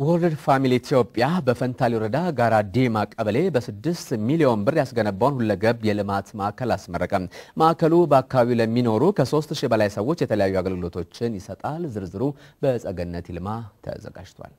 ወርልድ ፋሚሊ ኢትዮጵያ በፈንታሌ ወረዳ ጋራ ዲማ ቀበሌ በስድስት ሚሊዮን ብር ያስገነባውን ሁለገብ የልማት ማዕከል አስመረቀ። ማዕከሉ በአካባቢው ለሚኖሩ ከሶስት ሺህ በላይ ሰዎች የተለያዩ አገልግሎቶችን ይሰጣል። ዝርዝሩ በጸገነት ይልማ ተዘጋጅቷል።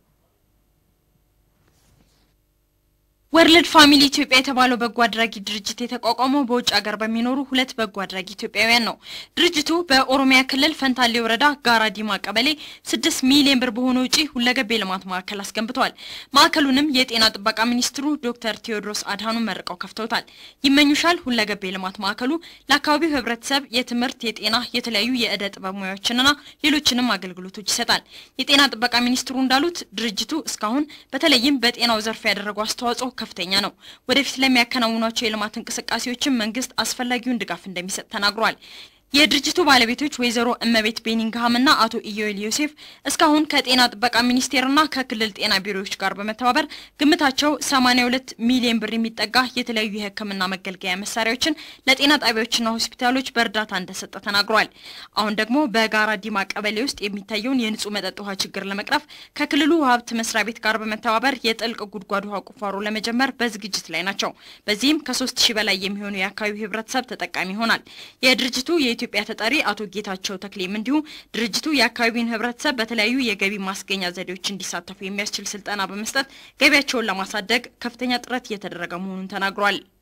ወርልድ ፋሚሊ ኢትዮጵያ የተባለው በጎ አድራጊ ድርጅት የተቋቋመው በውጭ ሀገር በሚኖሩ ሁለት በጎ አድራጊ ኢትዮጵያውያን ነው። ድርጅቱ በኦሮሚያ ክልል ፈንታሌ ወረዳ ጋራ ዲማ ቀበሌ ስድስት ሚሊዮን ብር በሆነ ውጪ ሁለገብ የልማት ማዕከል አስገንብተዋል። ማዕከሉንም የጤና ጥበቃ ሚኒስትሩ ዶክተር ቴዎድሮስ አድሃኖም መርቀው ከፍተውታል። ይመኙሻል ሁለገብ የልማት ማዕከሉ ለአካባቢው ሕብረተሰብ የትምህርት፣ የጤና፣ የተለያዩ የእደ ጥበብ ሙያዎችንና ሌሎችንም አገልግሎቶች ይሰጣል። የጤና ጥበቃ ሚኒስትሩ እንዳሉት ድርጅቱ እስካሁን በተለይም በጤናው ዘርፍ ያደረገው አስተዋጽኦ ከፍተኛ ነው። ወደፊት ለሚያከናውኗቸው የልማት እንቅስቃሴዎችም መንግስት አስፈላጊውን ድጋፍ እንደሚሰጥ ተናግሯል። የድርጅቱ ባለቤቶች ወይዘሮ እመቤት ቤኒንግሃም እና አቶ ኢዮኤል ዮሴፍ እስካሁን ከጤና ጥበቃ ሚኒስቴርና ከክልል ጤና ቢሮዎች ጋር በመተባበር ግምታቸው 82 ሚሊዮን ብር የሚጠጋ የተለያዩ የሕክምና መገልገያ መሳሪያዎችን ለጤና ጣቢያዎችና ሆስፒታሎች በእርዳታ እንደሰጠ ተናግሯል። አሁን ደግሞ በጋራ ዲማ ቀበሌ ውስጥ የሚታየውን የንጹህ መጠጥ ውሃ ችግር ለመቅረፍ ከክልሉ ውሃ ሀብት መስሪያ ቤት ጋር በመተባበር የጥልቅ ጉድጓድ ውሃ ቁፋሮ ለመጀመር በዝግጅት ላይ ናቸው። በዚህም ከሶስት ሺህ በላይ የሚሆኑ የአካባቢው ሕብረተሰብ ተጠቃሚ ይሆናል። የድርጅቱ የኢትዮጵያ ተጠሪ አቶ ጌታቸው ተክሌም እንዲሁ ድርጅቱ የአካባቢውን ህብረተሰብ በተለያዩ የገቢ ማስገኛ ዘዴዎች እንዲሳተፉ የሚያስችል ስልጠና በመስጠት ገቢያቸውን ለማሳደግ ከፍተኛ ጥረት እየተደረገ መሆኑን ተናግሯል።